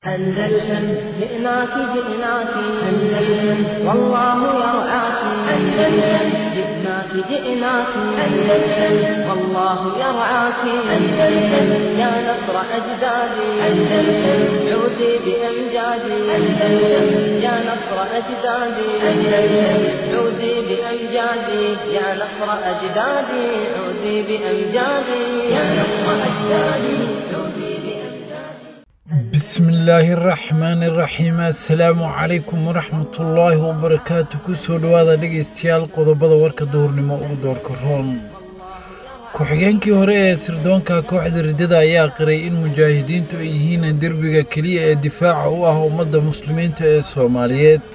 أندلسن جئناك جئناك أندلسن والله يرعاك أندلسن جئناك جئناك أندلسن والله يرعاك أندلسن يا نصر أجدادي أندلسن عودي بأمجادي أندلسن يا نصر أجدادي أندلسن عودي بأمجادي يا نصر أجدادي عودي بأمجادي يا نصر أجدادي عودي بأمجادي bismillaahi raxmaani raxiim assalaamu calaykum waraxmatullaahi wabarakaatu kusoo dhowaada dhegaystayaal qodobada warka duhurnimo ugu doorka roon ku-xigeenkii hore ee sirdoonka kooxda riddada ayaa qiray in mujaahidiintu ay yihiin derbiga keliya ee difaaca u ah ummadda muslimiinta ee soomaaliyeed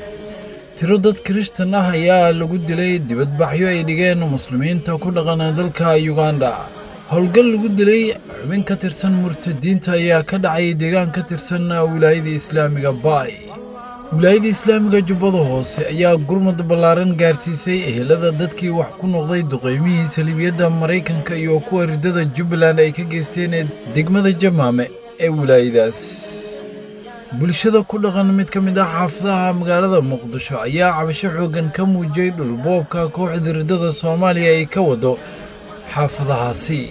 tiro dad kirishtan ah ayaa lagu dilay dibadbaxyo ay dhigeen muslimiinta ku dhaqana dalka yuganda howlgal lagu dilay xubin ka tirsan murtadiinta ayaa ka dhacay deegaan ka tirsan wilaayada islaamiga baay wilaayada islaamiga jubbada hoose ayaa gurmad ballaaran gaarsiisay ehelada dadkii wax ku noqday duqaymihii saliibiyadda maraykanka iyo kuwa riddada jubbaland ay ka geysteen degmada jamaame ee wilaayadaas bulshada ku dhaqan mid ka mid ah xaafadaha magaalada muqdisho ayaa cabasho xooggan ka muujiyey dhulboobka kooxda riddada soomaaliya ay ka wado xaafadahaasi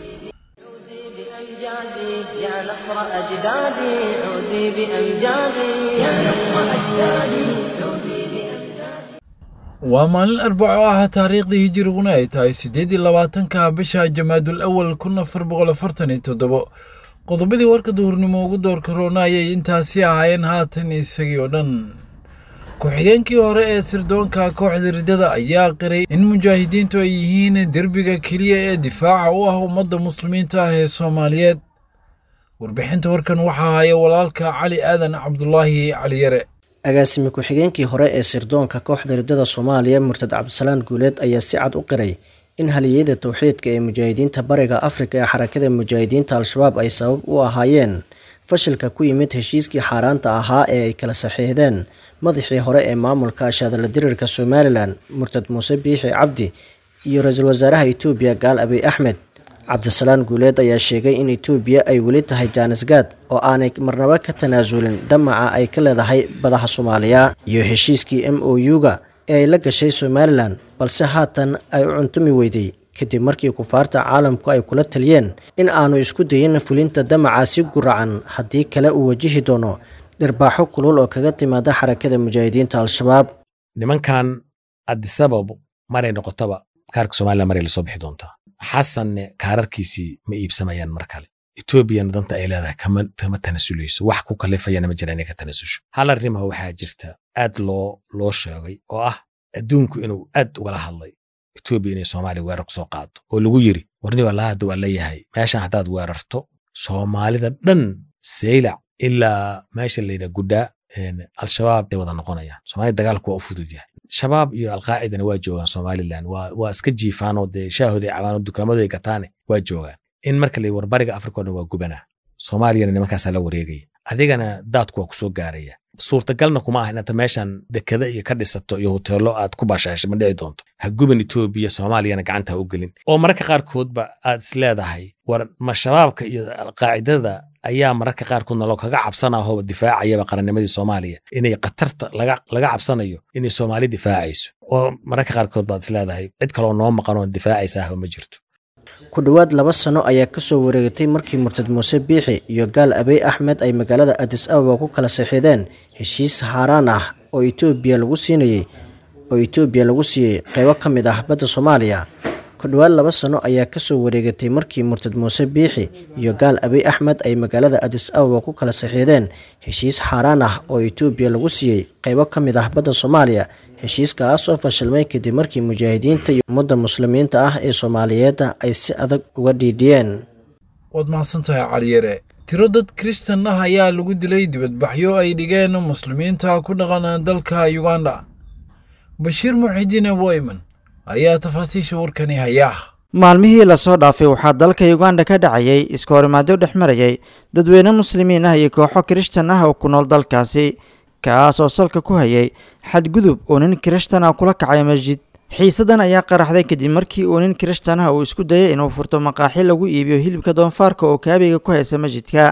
عودي بأمجادي يا نصر أجدادي عودي بأمجادي يا نصر أجدادي عودي بأمجادي waa maalin arbaco ah taariikhdii hijiriguna ay tahay siddeed iyo labaatanka bisha jamaadul awal kun afar boqol afartan iyo toddobo qodobadii warka duhurnimo ugu doorka roona ayay intaasi ahaayeen haatan isagii oo dhan ku-xigeenkii hore ee sirdoonka kooxda riddada ayaa qiray in mujaahidiintu ay yihiin derbiga keliya ee difaaca u ah ummadda muslimiinta ah ee soomaaliyeed warbixinta warkan waxaa haya walaalka cali aadan cabdulaahi cali yare agaasime ku-xigeenkii hore ee sirdoonka kooxda riddada soomaaliya murtad cabdisalaan guuleed ayaa si cad u qiray in haliyeyada towxiidka ee mujaahidiinta bariga afrika ee xarakada mujaahidiinta al-shabaab ay sabab u ahaayeen fashilka ku yimid heshiiskii xaaraanta ahaa ee ay kala saxiixdeen madaxii hore ee maamulka ashaadala dirirka somalilan murtad muuse biixi cabdi iyo ra-iisul wasaaraha itoobiya gaal abiy axmed cabdisalaan guuleed ayaa sheegay in itoobiya ay weli tahay jaanisgaad oo aanay marnaba ka tanaasulin damaca ay ka leedahay badaha soomaaliya iyo heshiiskii m o u-ga ee ay la gashay somalilan balse haatan ay u cuntumi weyday kadib markii kufaarta caalamku ay kula taliyeen in aanu isku dayin fulinta damaca si guracan haddii kale uu wajihi doono dhirbaaxo kulul oo kaga timaada xarakada mujaahidiinta al-shabaab nimankan adisabab maray noqotaba kaarka somalilan maray lasoo bixi doontaa xasanne kaararkiisii ma iibsamayaan mar kale etoobiyana danta ay leedahay kama kama tanasulayso wax ku kalifayana ma jira inay ka tanasusho hal arrimaha waxaa jirta aad loo loo sheegay oo ah adduunku inuu aad ugala hadlay etoobiya inay soomaaliya weerar kusoo qaado oo lagu yiri warni walaa hadda waa leeyahay meeshan haddaad weerarto soomaalida dhan saylac ilaa meesha layidhaha gudhaa al-shabaab ay wada noqonayaan soomaalida dagaalku waa u fudud yahay shabaab iyo alqaacidana waa joogaan somalilan waa waa iska jiifaanoo dee shaahooday cabaano dukaamadoy gataane waa joogaan in marka la warbariga afrika o dhan waa gubanaa soomaaliyana nimankaasaa la wareegaya adigana daadku waa kusoo gaaraya suurtagalna kuma ah inaad meeshan dekada iyo ka dhisato iyo hoteelo aad ku baashaasho ma dhici doonto ha guban etoobiya soomaaliyana gacanta ha u gelin oo mararka qaarkoodba aad is leedahay war ma shabaabka iyo alqaacidada ayaa mararka qaarkood naloo kaga cabsanahooba difaacayaba qarannimadii soomaaliya inay khatarta laga cabsanayo inay soomaali difaacayso oo mararka qaarkood baad is leedahay cid kaloo noo maqanoo difaacaysaahba ma jirto ku dhowaad laba sano ayaa kasoo wareegatay markii murtad muuse biixi iyo gaal abiy axmed ay magaalada adis ababa ku kala saxiixdeen heshiis haaraan ah oo etoobiya lagu siinayey oo etoobiya lagu siiyey qeybo ka mid ah badda soomaaliya ku dhowaad laba sano ayaa kasoo wareegatay markii murtad muuse biixi iyo gaal abiy axmed ay magaalada adis ababa ku kala saxiixdeen heshiis xaaraan ah oo etoobiya lagu siiyey qeybo ka mid ah badda soomaaliya heshiiskaas oo fashilmay kadib markii mujaahidiinta iyo ummadda muslimiinta ah ee soomaaliyeedda ay si adag uga dhiidhiyeen waad mahadsantahay caliyare tiro dad kirishtan ah ayaa lagu dilay dibadbaxyo ay dhigeen muslimiinta ku dhaqan dalka yuganda bashiir muxidiin aboyman ayaa tafaasiisha warkani hayaa maalmihii lasoo dhaafay waxaa dalka yuganda ka dhacayay iska horimaadyo dhex marayay dadweyne muslimiin ah iyo kooxo kirishtan ah oo ku nool dalkaasi kaas oo salka ku hayay xadgudub oo nin kirishtan ah kula kacay masjid xiisadan ayaa qaraxday kadib markii uu nin kirishtan ah uu isku dayay inuu furto maqaaxi lagu iibiyo hilibka doonfaarka oo kaabiga ku haysa masjidka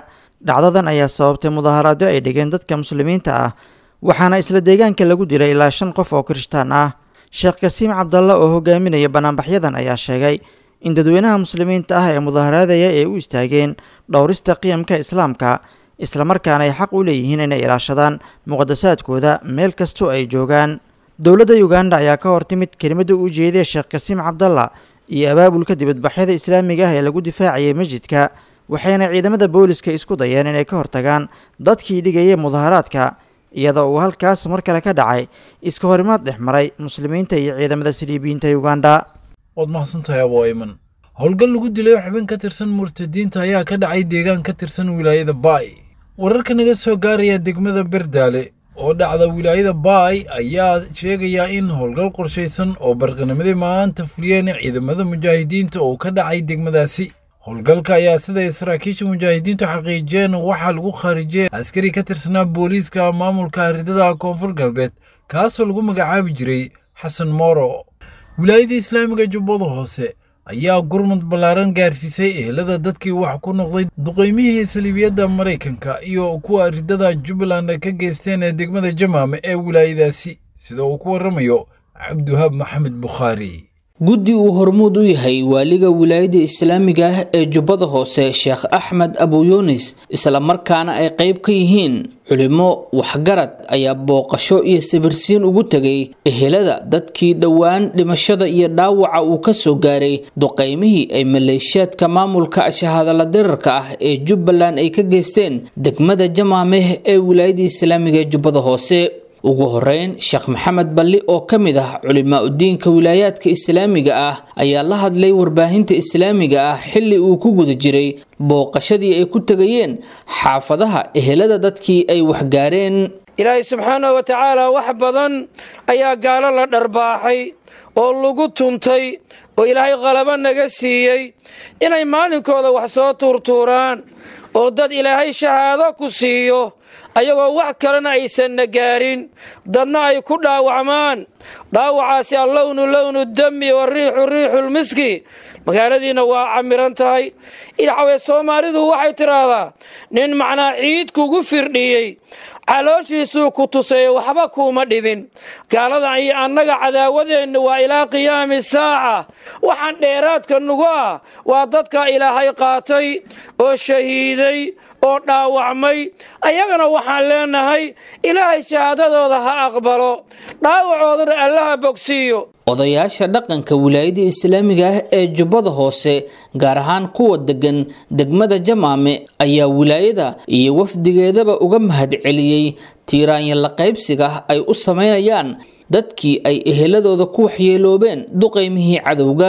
dhacdadan ayaa sababtay mudaaharaadyo ay dhigeen dadka muslimiinta ah waxaana isla deegaanka lagu dilay ilaa shan qof oo kirishtaan ah sheekh kasiim cabdalla oo hogaaminaya banaanbaxyadan ayaa sheegay in dadweynaha muslimiinta ah ee mudaaharaadaya ay u istaageen dhowrista qiyamka islaamka islamarkaana ay xaq u leeyihiin inay ilaashadaan muqadasaadkooda meel kastoo ay joogaan dowladda uganda ayaa ka hor timid kelimadda u jeedaya sheekh kasiim cabdalla iyo abaabulka dibadbaxyada islaamiga ah ee lagu difaacayay masjidka waxayna ciidamada booliska isku dayeen inay ka hortagaan dadkii dhigayay mudaharaadka iyadoo uu halkaas mar kale ka dhacay iska horimaad dhex maray muslimiinta iyo ciidamada siliibiyiinta uganda waad mahadsantahay abo ayman howlgal lagu dilay xubin ka tirsan murtadiinta ayaa ka dhacay deegaan ka tirsan wilaayada baay wararka naga soo gaaraya degmada berdaale oo dhacda wilaayada baay ayaa sheegaya in howlgal qorshaysan oo barqanimadii maanta fuliyeen ciidamada mujaahidiinta oo ka dhacay degmadaasi howlgalka ayaa siday saraakiisha mujaahidiintu xaqiijiyeen waxaa lagu khaarijiyey askari ka tirsanaa booliiska maamulka ridada koonfur galbeed kaasoo lagu magacaabi jiray xasan mooro wilaayada islaamiga jubbada hoose ayaa gurmud ballaaran gaarsiisay ehelada dadkii wax ku noqday duqaymihii saliibiyadda maraykanka iyo kuwa ridada jubbaland ka geysteen ee degmada jamaame ee wilaayadaasi sida uu ku warramayo cabdiwahaab maxamed bukhaari guddi uu hormuud u yahay waaliga wilaayada islaamiga ah ee jubbada hoose sheekh axmed abuyunis islamarkaana ay qayb ka yihiin culimo waxgarad ayaa booqasho iyo sawirsiin ugu tegay ehelada dadkii dhowaan dhimashada iyo dhaawaca uu ka soo gaaray duqaymihii ay maleeshiyaadka maamulka shahaadala dirarka ah ee jubbaland ay ka geysteen degmada jamaameh ee wilaayada islaamiga ee jubbada hoose ugu horeyn sheekh maxamed balli oo ka mid ah culimaa udiinka wilaayaadka islaamiga ah ayaa la hadlay warbaahinta islaamiga ah xilli uu ku guda jiray booqashadii ay ku tegayeen xaafadaha ehelada dadkii ay waxgaareen ilaahay subxaanahu wa tacaala wax badan ayaa gaalo la dharbaaxay oo lagu tuntay oo ilaahay qalabo naga siiyey inay maalinkooda wax soo tuurtuuraan oo dad ilaahay shahaado ku siiyo ayagoo wax kalena aysanna gaarin dadna ay ku dhaawacmaan dhaawacaasi allownu lownu dami wariixu riixulmiski magaaladiina waa camiran tahay ilxawee soomaalidu waxay tidhaahdaa nin macnaa ciid kugu firdhiyey calooshiisuu ku tusaye waxba kuuma dhibin gaaladan iyo annaga cadaawadeenna waa ilaa qiyaami saaca waxaan dheeraadka nugu ah waa dadka ilaahay qaatay oo shahiiday oo dhaawacmay ayagana waxaan leenahay ilaahay shahaadadooda ha aqbalo dhaawacoodana allaha bogsiiyo odayaasha dhaqanka wilaayada islaamiga ah ee jubbada hoose gaar ahaan kuwa degan degmada jamaame ayaa wilaayada iyo wafdigeedaba uga mahadceliyey tiiraanya la qaybsiga ay u samaynayaan dadkii ay eheladooda ku waxyeeloobeen duqaymihii cadowga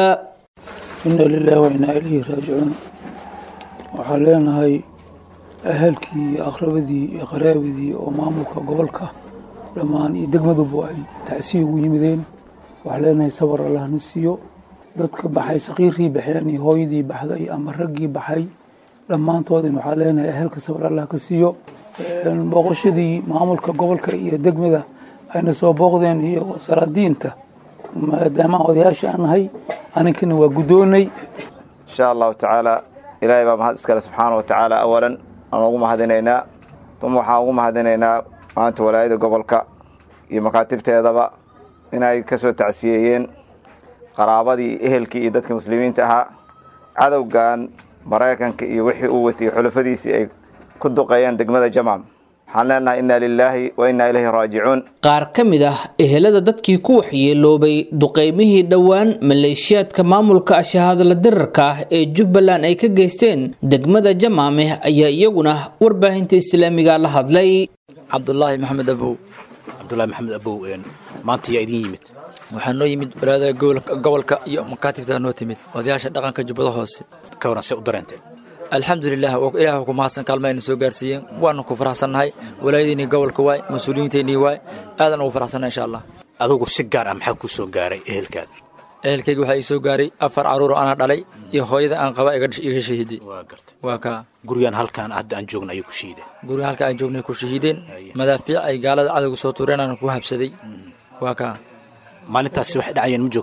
inna lilahi wa innaa ilayhi raajicuun waxaan leenahay ahalkii iyo aqrabadii iyo qaraabadii oo maamulka gobolka dhammaan iyo degmaduba ay tacsiya ugu yimideen waxaan leenahay sabar allahna siiyo dadka baxay saqiirkii baxeen iyo hooyadii baxday ama raggii baxay dhammaantoodin waxaan leenahay ahalka sabar allah ka siiyo booqashadii maamulka gobolka iyo degmada ayna soo booqdeen iyo saraadiinta maadaama odayaasha aan nahay aninkana waa guddoonay insha allahu tacaala ilaahay baa mahad iskale subxaana wa tacaala awalan aan ugu mahadinaynaa uma waxaan ugu mahadinaynaa maanta walaayada gobolka iyo makaatibteedaba inay ka soo tacsiyeeyeen qaraabadii ehelkii iyo dadkii muslimiinta ahaa cadowgan maraykanka iyo wixii uu watay xulafadiisii ay ku duqeeyeen degmada jamam waxaan leenahay inna lilaahi wa innaa ilayhi raajicuun qaar ka mid ah ehelada dadkii ku waxyeeloobay duqaymihii dhowaan maleeshiyaadka maamulka shahaadala dirarka ah ee jubbaland ay ka geysteen degmada jamaameh ayaa iyaguna warbaahinta islaamiga la hadlay cabdulaahi maxamed abow cabdulahi maxamed abow maanta yaa idin yimid waxaa noo yimid baraada gobolka iyo makaatibtaa noo timid odayaasha dhaqanka jubbada hoose ka waran se u dareenteen alxamdulilah ilaah ku mahadsan kaalmayna soo gaarsiiyeen waana ku faraxsannahay walaayadiinii gobolka waay mas-uuliyiinteennii waay aadan ugu faraxsannahay insha allah adugu si gaar ah maxaa kuu soo gaaray ehelkaada ehelkayga waxaa ii soo gaaray afar carruuroo ana dhalay iyo hooyada aan qaba iga shahiiday waa gartay waa kaa guryahan halkaan hadda aan joogna ayay ku shahiideen guriga halka aan joognay ku shahiideen madaafiic ay gaalada cadowga soo tuureen aan ku habsaday waa kaa maalintaasi waxay dhacayeen ma joogta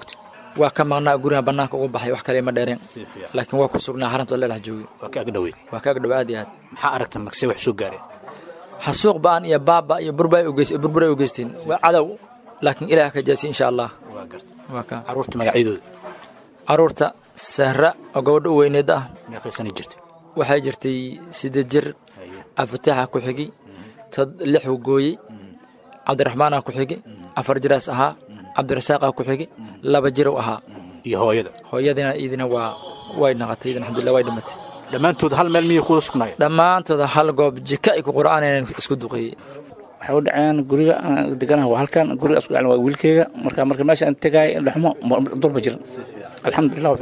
waa ka maqnaa guriga bannaanka uga baxay wax kale ma dheereen laakiin waa ku sugnaa xaranta alla dhex joogay waa ka agdhoweyd waa ka agdhow aad iyo aad maxaa aragta markase wax soo gaareen xasuuq ba'an iyo baaba iyo burbur ay u geysteen waa cadow laakiin ilaah ka jaasi insha allah waa garta waa ka carruurta magacyadooda carruurta sahra oo gabadha u weyneed ah meeqaysanay jirtay waxay jirtay siddeed jir afataaxa ku xigi tad lixu gooyey cabdiraxmaanaa ku xigi afar jiraas ahaa cabdirasaaqaa ku xigi laba jirow ahaa iyo hooyada hooyadina idina waa way naqatay idin alxamdulillah way dhimatay dhammaantood hal meel miyay kuwada sugnaayeen dhammaantooda hal goob jika ay ku qur'aanayeen isku duqeeyey waxay u dhaceen guriga aan deganaha waa halkan guriga isku dhacen waa wiilkeyga marka marka meesha aan tegaay dhaxmo durba jiran alxamdulillah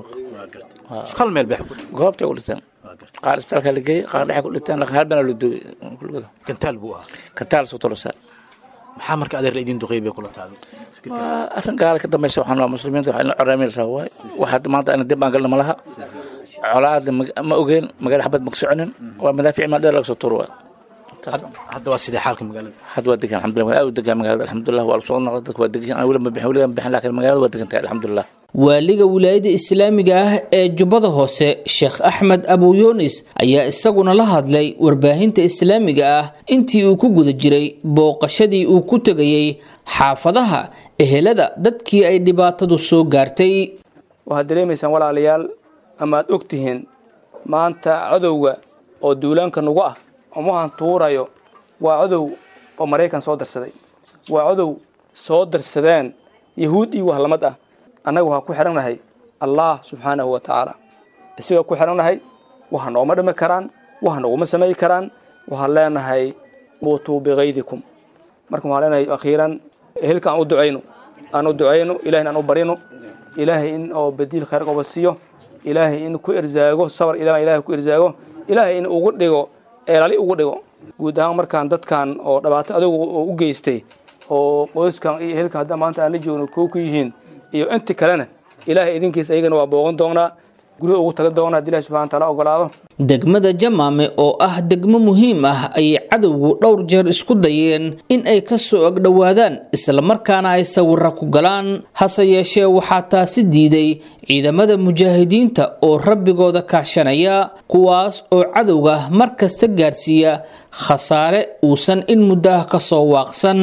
hal meel bex goobtay u dhinteen qaar isbitaalka la geeyey qaar dhexe ku dhinteen laakiin hal bana la duugay kulligooda kantaal buu ahaa kantaal soo tolosaa maxaa marka adeer la idin duqeey bay kula taado waa arrin gaala ka dambaysa waxaan waa muslimiinta waxaa ina coraamil rabaa waay waxa maanta ana dib baan galna malaha colaadna ma ogeen magaala xabad ma ka soconin waa madaafiic maa dheer laga soo tuuro waay hadda waa sidee xaalka magaalada hadda waa degan alxamdulillah aad u degan magaalada alxamdulillah waa lasoo noqday dadka waa degan weli ma bixin weli ma bixin laakiin magaalada waa degan tahay alxamdulillah waaliga wilaayada islaamiga ah ee jubbada hoose sheekh axmed abu yunis ayaa isaguna la hadlay warbaahinta islaamiga ah intii uu ku guda jiray booqashadii uu ku tegayey xaafadaha ehelada dadkii ay dhibaatadu soo gaartay waxaad dareemaysaan walaalayaal ama aad og tihiin maanta cadowga oo duulaanka nagu ah umuhan tuurayo waa cadow oo maraykan soo darsaday waa cadow soo darsadeen yahuud iyo wahlamad ah annaga waxaa ku xidhannahay allah subxaanahu wa tacaala isagaa ku xidhannahay waxa nooma dhimi karaan waxa noguma samayi karaan waxaan leenahay muutuu bikaydikum marka waxaan leenahay akhiiran ehelka aan u ducayno aan u ducayno ilahina aan u barino ilaahay in oo badiil khayr qoba siiyo ilaahay in ku erzaago sabar ilaa ilahay ku erzaago ilaahay in ugu dhigo eelali ugu dhigo guud ahaan markaan dadkan oo dhibaato adugu oo u geystay oo qoyskan iyo ehelkan hadda maanta aan la joogno koo ku yihiin iyo inti kalena ilaahay idinkiisa ayagana waa booqan doonaa guryaha ugu tagan doonaa hadii ilahi subxana wataala ogolaado degmada jamaame oo ah degmo muhiim ah ayay cadowgu dhowr jeer isku dayeen in ay ka soo agdhowaadaan islamarkaana ay sawira ku galaan hase yeeshee waxaa taasi diiday ciidamada mujaahidiinta oo rabbigooda kaashanaya kuwaas oo cadowga mar kasta gaarsiiya khasaare uusan in muddo ah ka soo waaqsan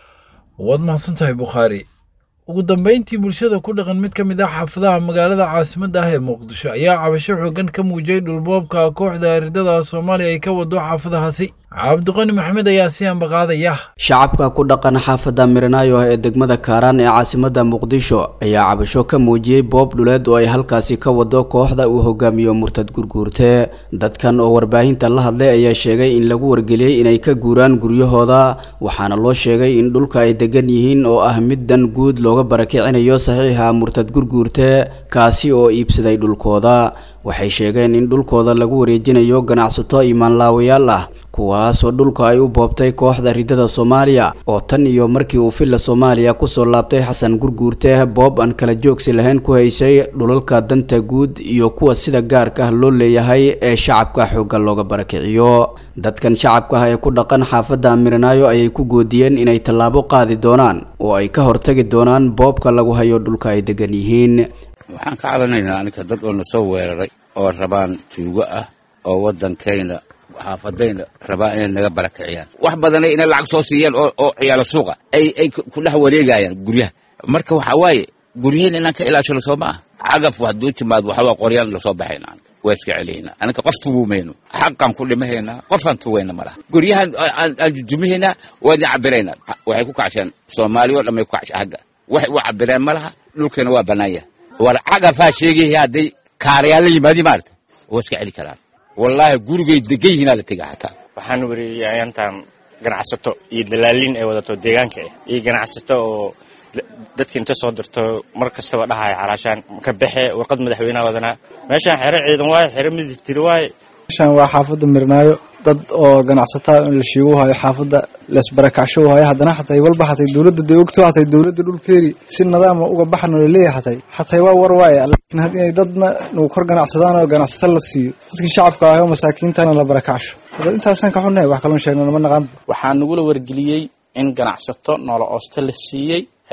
waad mahadsantahay bukhaari ugu dambayntii bulshada ku dhaqan mid ka mid ah xaafadaha magaalada caasimadda ah ee muqdisho ayaa cabasho xooggan ka muujiyey dhulboobka kooxda ridada soomaaliya ay ka wado xaafadahaasi cabdiqani maxamed ayaa si ambaqaadaya shacabka ku dhaqan xaafadda miranaayo ee degmada kaaraan ee caasimadda muqdisho ayaa cabasho ka muujiyey boob dhuleed oo ay halkaasi ka wado kooxda uu hogaamiyo murtad gurguurte dadkan oo warbaahinta la hadlay ayaa sheegay in lagu wargeliyey inay ka guuraan guryahooda waxaana loo sheegay in dhulka ay degan yihiin oo ah mid dan guud looga barakicinayo saxiixa murtad gurguurte kaasi oo iibsaday dhulkooda waxay sheegeen in dhulkooda lagu wareejinayo ganacsato imaanlaawayaal ah kuwaasoo dhulka ay u boobtay kooxda ridada soomaaliya oo tan iyo markii uu filla soomaaliya kusoo laabtay xasan gurguurte boob aan kala joogsi lahayn ku haysay dhulalka danta guud iyo kuwa sida gaarka ah loo leeyahay ee shacabka xoogga looga barakiciyo dadkan shacabka ah ee ku dhaqan xaafadda miranaayo ayay ku goodiyeen inay tallaabo qaadi doonaan oo ay ka hortagi doonaan boobka lagu hayo dhulka ay degan yihiin waxaan ka cabanaynaa aninka dad oo na soo weeraray oo rabaan tuugo ah oo waddankayna xaafadayna rabaa inay naga barakiciyaan wax badanay inay lacag soo siiyaan oo oo ciyaalo suuqa ay ay ku dhex wareegayaan guryaha marka waxaa waaye guryihiin inaan ka ilaashano soo ma ah cagaf hadduu timaad waxawaa qoryaan lasoo baxayna aniga waa iska celiyayna aninka qof tugumayno xaqaan ku dhimahaynaa qofaan tugayna ma laha guryahan aan jujumihaynaa waa idin cabiraynaa waxay ku kacsheen soomaaliya oo dhan bay ku kacsha hagga waxay u cabireen ma laha dhulkeena waa bannaan yahay war cagafaa sheegaya hadday kaarayaal la yimaadi maarata waa iska celi karaan wallaahi gurigay degan yihiinaa la tega xataa waxaan weriyey ayantan ganacsato iyo dalaaliin ay wadato deegaanka ah iyo ganacsato oo dadka inta soo dirto mar kastaba dhahaya calaashaan ka baxe warqad madaxweyneha wadanaa meeshaan xero ciidan waaye xero midigtiri waaye meeshaan waa xaafadda mirnaayo dad oo ganacsataa in la shiigu hayo xaafadda laisbarakacsho hayo haddana xatay walba xatay dowladda day ogto xatay dowladda dhulkeeri si nadaama uga baxno laleeyahay xatay xatay waa war waaye laakiin had inay dadna nagu kor ganacsadaan oo ganacsato la siiyo dadkii shacabka ahay oo masaakiintana la barakacsho dad intaasaan ka xunnahay wax kaloon sheegna nama naqaan waxaa nagula wargeliyey in ganacsato noola ooste la siiyey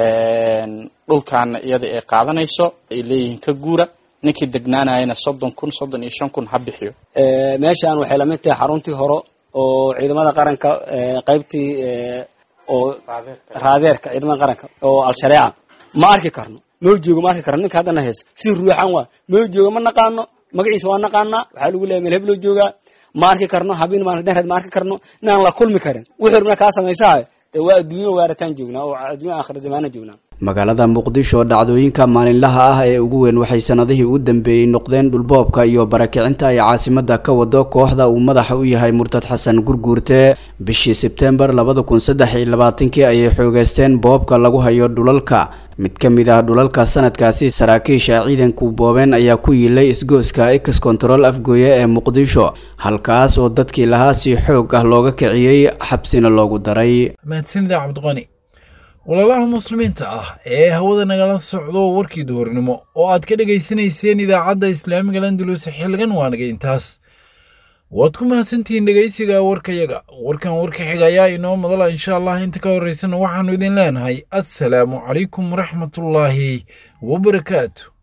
dhulkaana iyada ay qaadanayso ay leeyihiin ka guura ninkii degnaanayana soddon kun soddon iyo shan kun ha bixiyo meeshaan waxay lamid tahay xaruntii hore oo ciidamada qaranka qaybtii oo raadeerka ciidamada qaranka oo al-shareeca ma arki karno mao joogo ma arki karno ninka haddana hees si ruuxan waa mao joogo ma naqaano magaciisa waa naqaanaa waxaa lagu leeyahay meel hebloo joogaa ma arki karno habeen maalin reed ma arki karno inaan la kulmi karin wixii rabna kaa samaysaa dee waa adduunyo waarataan joognaa oo adduunyo aakhira zamaana joognaa magaalada muqdisho dhacdooyinka maalinlaha ah ee ugu weyn waxay sanadihii u dambeeyey noqdeen dhulboobka iyo barakicinta ay caasimada ka wado kooxda uu madaxa u yahay murtad xasan gurguurte bishii sebtembar labada kun saddex iyo labaatankii ayay xoogeysteen boobka lagu hayo dhulalka mid ka mid ah dhulalka sanadkaasi saraakiisha ciidanku boobeen ayaa ku yiilay isgooska ex control afgooye ee muqdisho halkaas oo dadkii lahaa si xoog ah looga kiciyey xabsina loogu daray mahadsanida cabdiqani walaalaha muslimiinta ah ee hawada nagala socdo warkii duhurnimo oo aad ka dhegaysanayseen idaacadda islaamiga landulus xilligan waanaga intaas waad ku mahadsantihiin dhegaysiga warkayaga warkan warka xiga ayaa inoo madala insha allah inta ka horeysana waxaannu idin leenahay assalaamu calaykum waraxmatullaahi wabarakaatu